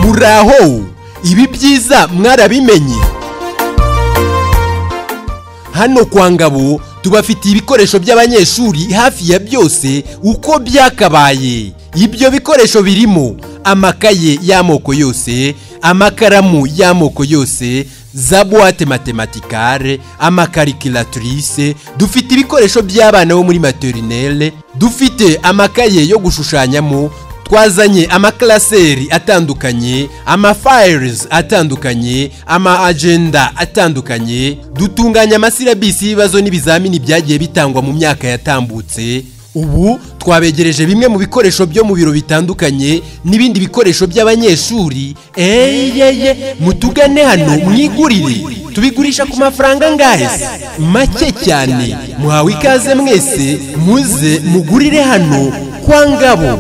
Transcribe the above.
muraho ibi byiza mwarabimenye hano kwa ngabo tubafitiye ibikoresho by'abanyeshuri hafi ya byose uko byakabaye ibyo bikoresho birimo amakaye y'amoko yose amakaramu y'amoko yose za buwate matematikare amakarikiratrise dufite ibikoresho by'abana bo muri materinere dufite amakaye yo gushushanyamo twazanye amakaraseri atandukanye amafayirizi atandukanye ama agenda atandukanye dutunganya amasirabisi y'ibibazo n'ibizamini byagiye bitangwa mu myaka yatambutse ubu twabegereje bimwe mu bikoresho byo mu biro bitandukanye n'ibindi bikoresho by'abanyeshuri eyeye mutugane hano mwigurire tubigurisha ku mafaranga angahe se make cyane muhawe ikaze mwese muze mugurire hano kwa ngabo